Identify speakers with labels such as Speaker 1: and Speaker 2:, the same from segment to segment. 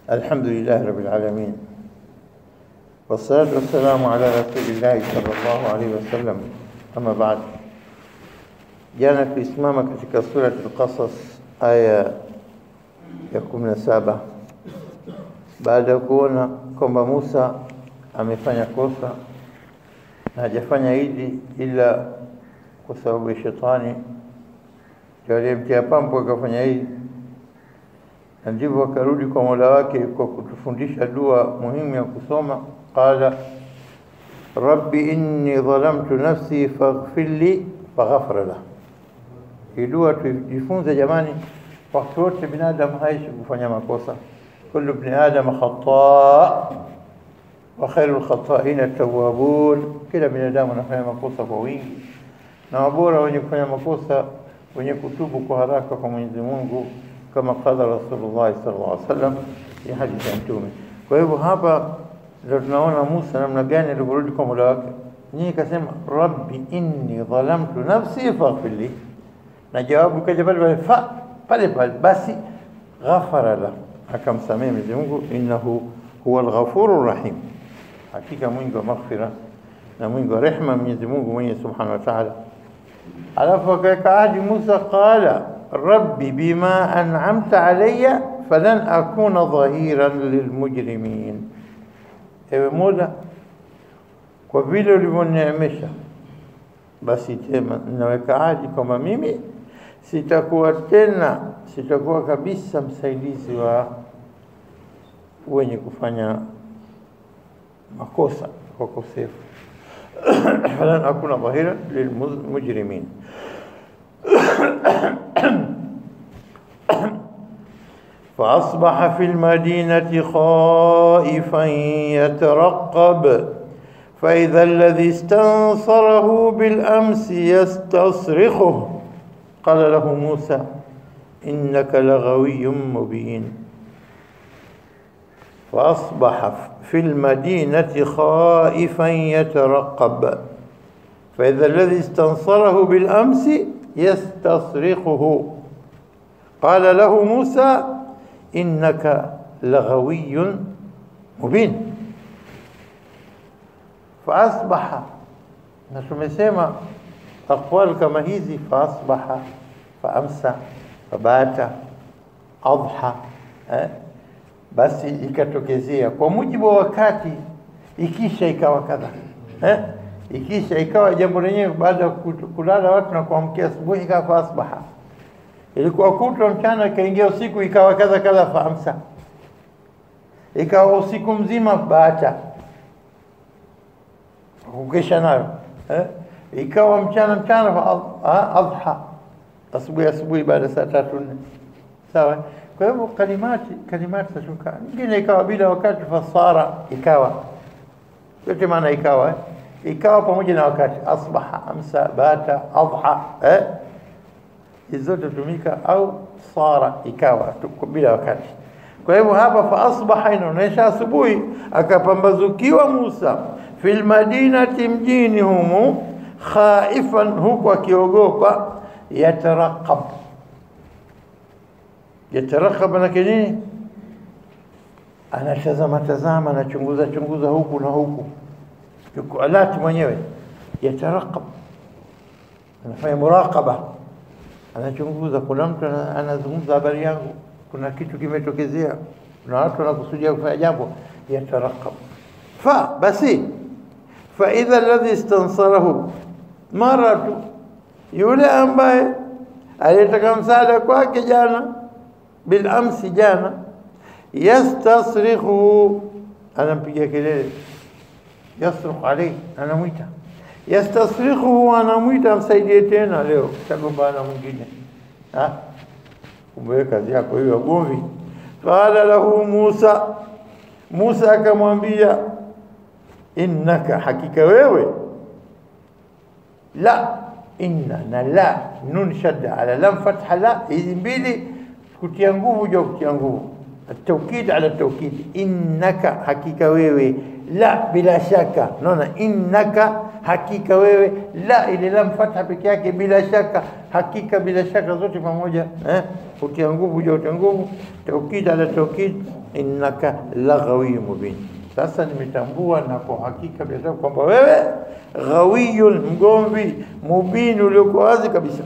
Speaker 1: الحمد لله رب العالمين والصلاة والسلام على رسول الله صلى الله عليه wasallam ama baad jana tulisimama katika surat al-Qasas aya ya 17 baada ya kuona kwamba Musa amefanya kosa na hajafanya hili ila kwa sababu ya shetani ndio aliyemtia pambo akafanya hili na ndivyo akarudi kwa Mola wake kwa kutufundisha dua muhimu ya kusoma qala rabbi inni dhalamtu nafsi faghfir li faghfara lahu hii dua tujifunze jamani wakati wote binadamu haishi kufanya makosa kullu ibn adam khata wa khairul khata'ina tawwabun kila binadamu anafanya makosa kwa wingi na wabora wenye kufanya makosa wenye kutubu kwa haraka kwa Mwenyezi Mungu kama qala Rasulullah sallallahu alaihi wasallam ya hadithi ya Mtume. Kwa hivyo hapa ndio tunaona Musa namna gani alivyorudi kwa Mola wake. Nyinyi kasema rabbi inni dhalamtu nafsi faghfir li, na jawabu kaja pale pale fa pale pale, basi ghafara la, akamsamehe Mwenyezi Mungu, innahu huwa al-ghafurur rahim, hakika mwingi wa maghfira na mwingi wa rehma Mwenyezi Mungu mwenye subhanahu wa ta'ala. Alafu akaweka ahadi Musa, qala rabbi bima an'amta alayya falan akuna dhahiran lilmujrimin, ewe Mola, kwa vile ulivyonineemesha, basi tena ninaweka ahadi kwamba mimi sitakuwa tena, sitakuwa kabisa msaidizi wa wenye kufanya makosa wakosefu falan akuna dhahiran lilmujrimin فأصبح في المدينة خائفا يترقب فإذا الذي استنصره بالأمس يستصرخه قال له موسى إنك لغوي مبين فأصبح في المدينة خائفا يترقب فإذا الذي استنصره بالأمس يستصرخه قال له موسى إنك لغوي مبين فأصبح na tumesema aqwal kama hizi faasbaha faamsa fabata adha eh? basi ikatokezea kwa mujibu wa wakati ikisha ikawa kadha eh? ikisha ikawa jambo lenyewe baada ya kulala watu na kuamkia asubuhi ikawa faasbaha ilikuwa kutwa mchana ikaingia usiku ikawa kadha kadha faamsa ikawa usiku mzima baata kukesha nayo eh? ikawa mchana mchana fa adha asubuhi asubuhi baada saa tatu nne sawa kwa hivyo kalimati kalimati zashuka nyingine ikawa bila wakati fasara ikawa yote maana ikawa eh? ikawa pamoja na wakati asbaha amsa bata adha eh? hizo zote tumika au sara ikawa bila wakati kwa hivyo hapa fa asbaha inaonyesha asubuhi akapambazukiwa Musa fil madinati mjini humu khaifan huku akiogopa yataraqab yataraqab na nini anatazama tazama anachunguza chunguza huku na huku yuko alati mwenyewe yataraqab anafanya muraqaba anachunguza kuna mtu anazungumza habari yangu kuna kitu kimetokezea kuna watu wanakusudia kufanya jambo yataraqab fa basi fa idha alladhi istansarahu mara tu yule ambaye aliyetaka msaada kwake jana bil amsi jana yastasrikhu anampigia kelele yasrukh alayhi anamwita yastasrikhu anamwita msaidie tena leo tagombana mwingine ah kumbe kazi yako hiyo gomvi qala lahu Musa Musa akamwambia innaka hakika wewe la inna na la nun shadda ala lam fatha la hizi mbili kutia nguvu juu kutia nguvu التوكيد على التوكيد إنك حقيقة wewe لا bila shaka naona innaka hakika wewe la ile lam fatha peke yake bila shaka hakika bila shaka zote pamoja eh utia nguvu juu utia nguvu taukid ala taukid innaka laghawi mubin sasa nimetambua na kwa hakika bila shaka kwamba wewe ghawiyun mgomvi mubin uliokuwa wazi kabisa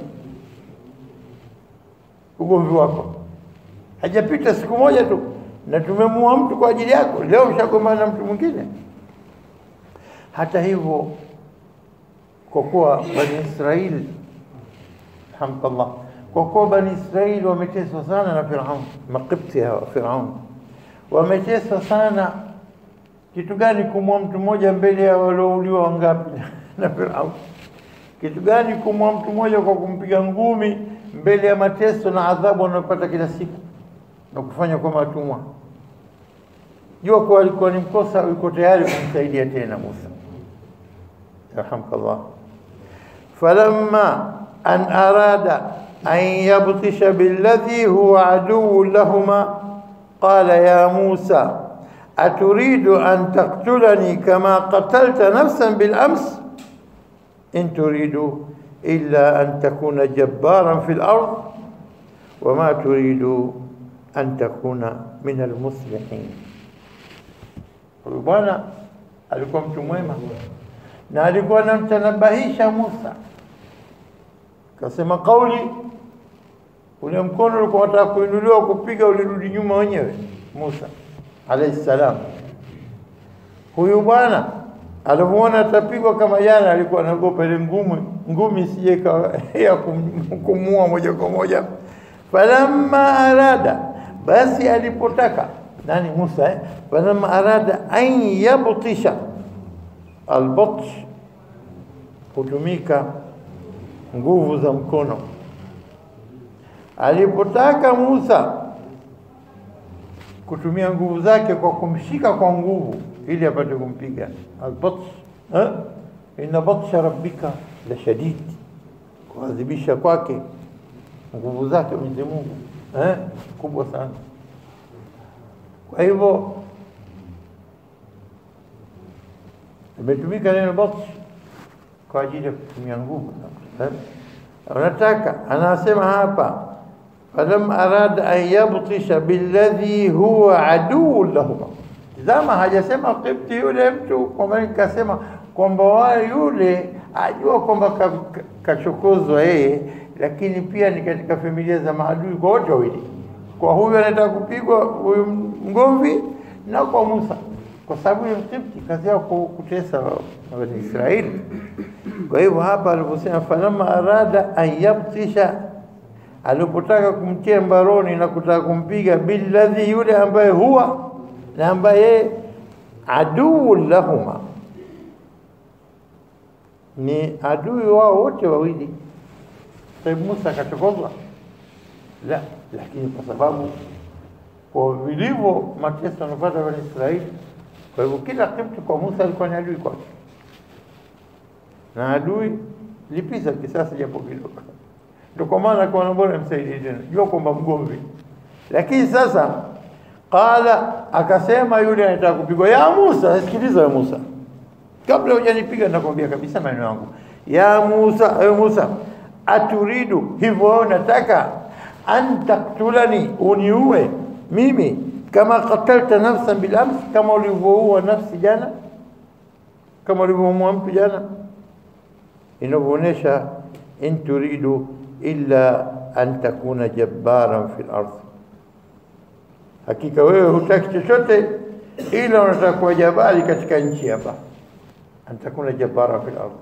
Speaker 1: ugomvi wako hajapita siku moja tu na tumemua mtu kwa ajili yako leo ushagombana na mtu mwingine hata hivyo kwa kuwa bani Israeli alhamdulillah kwa kuwa bani Israeli wameteswa sana na Firaun makipti hawa Firaun wameteswa sana kitu gani kumua mtu mmoja mbele ya waliouliwa wangapi na Firaun kitu gani kumua mtu mmoja kwa kumpiga ngumi mbele ya mateso na adhabu wanayopata kila siku na kufanya kwa matumwa jua kuwa alikuwa ni mkosa yuko tayari kumsaidia tena Musa yarhamkallah falamma an arada an yabtisha billadhi huwa aduwwu lahuma qala ya Musa aturidu an taqtulani kama qatalta nafsan bil ams in turidu illa an takuna jabbaran fil ard wama turidu an takuna min almuslihin. Huyu bwana alikuwa mtu mwema na alikuwa anamtanabahisha Musa, kasema kauli, ule mkono ulikuwa unataka kuinuliwa kupiga, ulirudi nyuma wenyewe. Musa alayhi salam, huyu bwana alivyoona atapigwa kama jana, alikuwa anaogopa ile ngumi ngumi sije ya kumua moja kwa moja. falamma arada basi alipotaka nani Musa eh? falamma arada an yabtisha albatsh hutumika nguvu za mkono alipotaka Musa kutumia nguvu zake kwa kumshika kwa nguvu ili apate kumpiga albatsh eh? inna batsha rabbika la shadid kuadhibisha kwake nguvu zake Mwenyezi Mungu eh, kubwa sana. Kwa hivyo imetumika neno batsh kwa ajili ya kutumia nguvu. Eh, unataka anasema hapa falam arada an yabtisha billadhi huwa aduu lahuma. Tazama, hajasema Kipti yule mtu kwamba nikasema kwamba wale yule ajua kwamba kachokozwa ka, yeye lakini pia ni katika familia za maadui kwa wote wawili, kwa huyu anataka kupigwa huyu mgomvi na kwa Musa, kwa sababu ya Kipti kazi yao kutesa Bani Israeli. Kwa hivyo hapa aliposema falamma arada an yabtisha, alipotaka kumtia mbaroni na kutaka kumpiga billadhi, yule ambaye huwa na ambaye aduu lahuma, ni adui wao wote wawili. Sababu Musa akachokozwa? La, lakini kwa sababu kwa vilivyo mateso anapata Bani Israeli, kwa hivyo kila Kipti kwa Musa alikuwa ni adui kwake, na adui lipiza kisasi japo kidogo. Ndio kwa maana kwa bora msaidie tena, jua kwamba mgomvi. Lakini sasa qala, akasema yule anataka kupigwa, ya Musa, sikiliza ya Musa, kabla hujanipiga nakwambia kabisa maneno yangu, ya Musa, ewe Musa aturidu hivyo nataka an taktulani uniue mimi kama qatalta nafsan bil ams kama ulivyoua nafsi jana kama ulivyomuua mtu jana inavyoonyesha in turidu illa an takuna jabbaran fil ardh hakika wewe hutaki chochote ila unataka kuwa jabali katika nchi hapa an takuna jabbaran fil ardh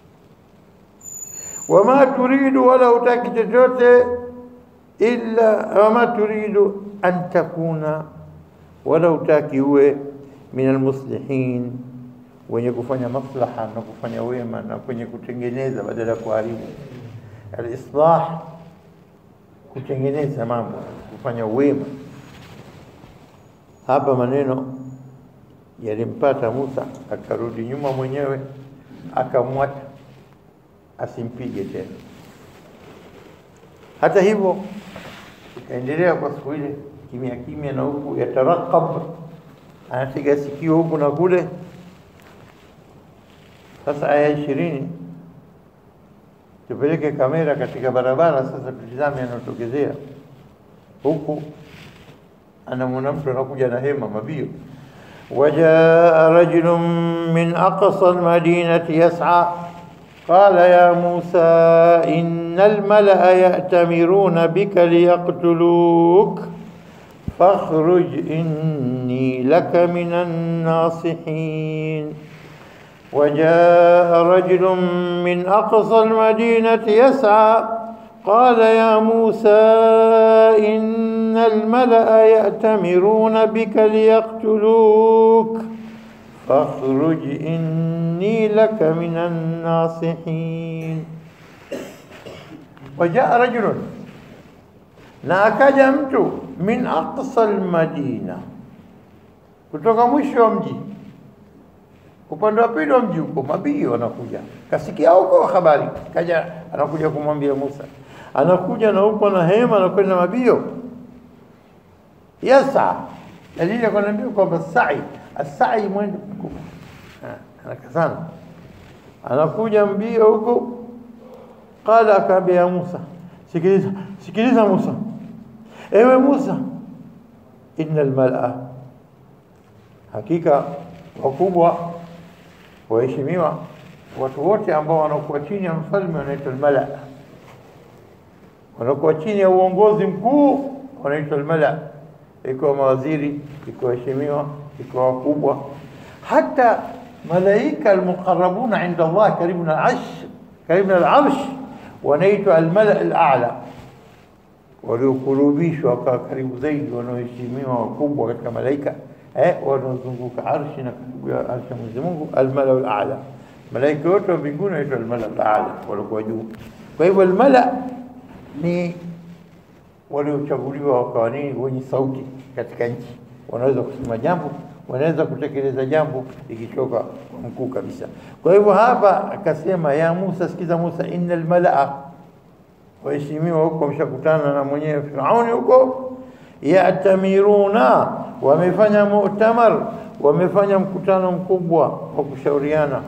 Speaker 1: wama turidu wala hutaki chochote illa wama turidu an takuna wala hutaki uwe min almuslihin wenye kufanya maslaha na kufanya wema na kwenye kutengeneza badala ya kuharibu alislah kutengeneza mambo kufanya wema hapa maneno yalimpata Musa akarudi nyuma mwenyewe akamwacha asimpige tena. Hata hivyo ikaendelea kwa siku ile kimya kimya na huku yatarakab anatega sikio huku na kule sasa aya ishirini tupeleke kamera katika barabara sasa tutizame yanayotokezea huku anamwona mtu anakuja na hema mabio وجاء رجل من أقصى المدينة يسعى قال يا موسى إن الملأ يأتمرون بك ليقتلوك فاخرج إني لك من الناصحين وجاء رجل من أقصى المدينة يسعى قال يا موسى إن الملأ يأتمرون بك ليقتلوك فاخرج إني لك من الناصحين وجاء رجل na akaja mtu min aqsa almadina kutoka mwisho wa mji upande wa pili wa mji huko mabio anakuja kasikia huko habari kaja anakuja kumwambia Musa anakuja na huko na hema anakwenda mabio yasa dalili akwambia kwamba sa'i asai mwendo mkubwa haraka sana anakuja mbio huko qala akaambia ya Musa sikiliza sikiliza Musa ewe Musa innal mal'a hakika wakubwa waheshimiwa watu wote ambao wanakuwa chini ya mfalme wanaitwa almala wanakuwa chini ya uongozi mkuu wanaitwa almala ikiwa mawaziri ikiwa waheshimiwa ikiwa wakubwa hata malaika almuqarrabuna inda Allah karibu na al-arsh karibu na al-arsh wanaitwa almala al-a'la waliokurubishwa kwa karibu zaidi wanaoheshimiwa wakubwa katika malaika eh wanaozunguka arshi na karibu ya arshi ya Mwenyezi Mungu almala al-a'la malaika wote wa mbinguni wanaitwa almala al-a'la walikuwa juu kwa hivyo almala ni waliochaguliwa wakawa nini wenye sauti katika nchi wanaweza kusema jambo wanaweza kutekeleza jambo ikitoka kwa mkuu kabisa kwa hivyo hapa akasema ya Musa sikiza Musa innal malaa waheshimiwa huko wameshakutana na mwenyewe Firauni huko yatamiruna wamefanya mu'tamar wamefanya mkutano mkubwa wa kushauriana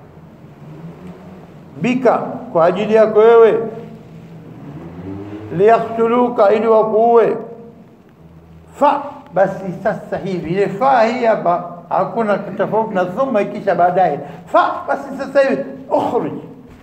Speaker 1: bika kwa ajili yako wewe liyaktuluka ili wakuue fa basi sasa hivi ile fa hii hapa hakuna tofauti na thumma ikisha baadaye fa basi sasa hivi ukhruj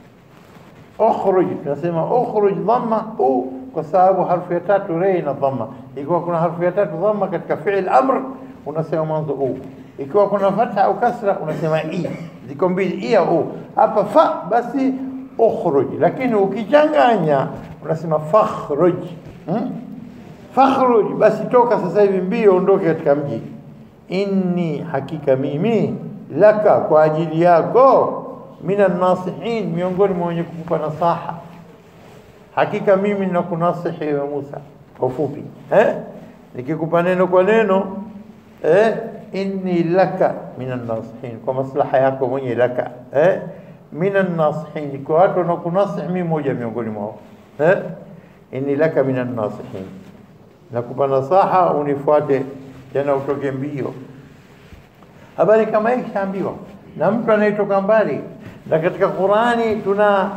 Speaker 1: ukhruj tunasema ukhruj dhamma u kwa sababu harfu ya tatu rei na dhamma ikiwa kuna harfu ya tatu dhamma katika fi'il amr unasema mwanzo u ikiwa kuna fatha au kasra unasema i ziko mbili i au u hapa fa basi ukhruj lakini ukichanganya unasema fakhruj hmm? fakhruj basi toka sasa hivi mbio ondoke katika mji inni hakika mimi laka kwa ajili yako minan nasihin miongoni mwa wenye kukupa nasaha hakika mimi nakunasihi ewe Musa kwa ufupi eh nikikupa neno kwa neno eh inni laka minan nasihin kwa maslaha yako mwenye laka eh minan nasihin kwa watu wanakunasihi mimi moja miongoni mwao eh inni laka minan nasihin nakupa nasaha unifuate tena utoke mbio habari kama hii kishaambiwa na mtu anayetoka mbali na katika Qurani tuna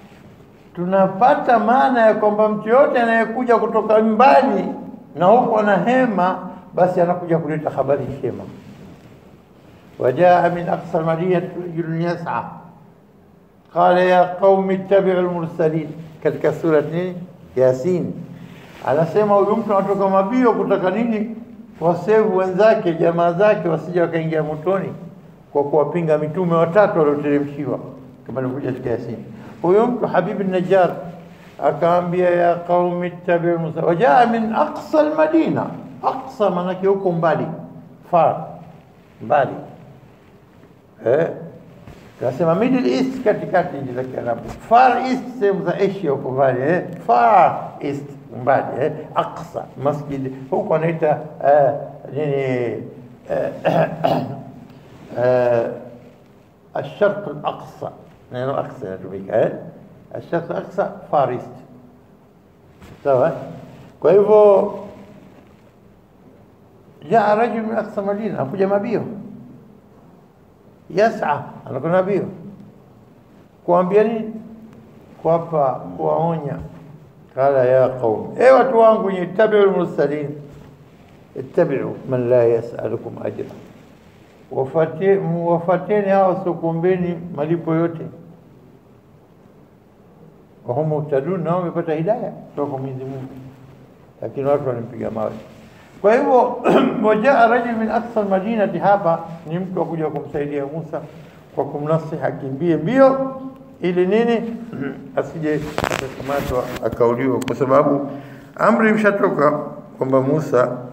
Speaker 1: tunapata maana ya kwamba mtu yote anayekuja kutoka mbali na huko na hema basi anakuja kuleta habari njema wajaa min aqsa almadinati rajulun yas'a qala ya qaumi ittabi'u almursalin katika sura nini yasin anasema huyu mtu anatoka mabio kutaka nini wasevu wenzake jamaa zake wasije wakaingia motoni kwa kuwapinga mitume watatu walioteremshiwa kama ilivyokuja katika Yasin. Huyo mtu Habib Najjar akaambia ya qaumi ittabi'u Musa wajaa min aqsa almadina, aqsa maanake huko mbali, far mbali, eh Tunasema Middle East katikati nchi za Kiarabu, Far East sehemu za Asia huko mbali, eh Far East mbali, eh Aqsa masjid huko wanaita eh, nini الشرق الأقصى neno أقصى inatumika eh الشرق الأقصى Far East sawa kwa hivyo jaa rajul min aqsa madina, akuja mabio yasa, anakwenda mbio kuambia nini? Kuwapa, kuwaonya, qala ya qaum, e watu wangu, ittabiu lmursalin, ittabiu man la yasalukum ajra, Wafate- wafateni hawa wasiokuombeni malipo yote, wahum muhtadun, nao wamepata hidaya kutoka kwa Mwenyezi Mungu, lakini watu walimpiga mawe. Kwa hivyo wajaa rajul min aqsa almadinati, hapa ni mtu akuja kumsaidia Musa kwa kumnasihi akimbie mbio, ili nini asije akakamatwa akauliwa, kwa sababu amri imeshatoka kwamba Musa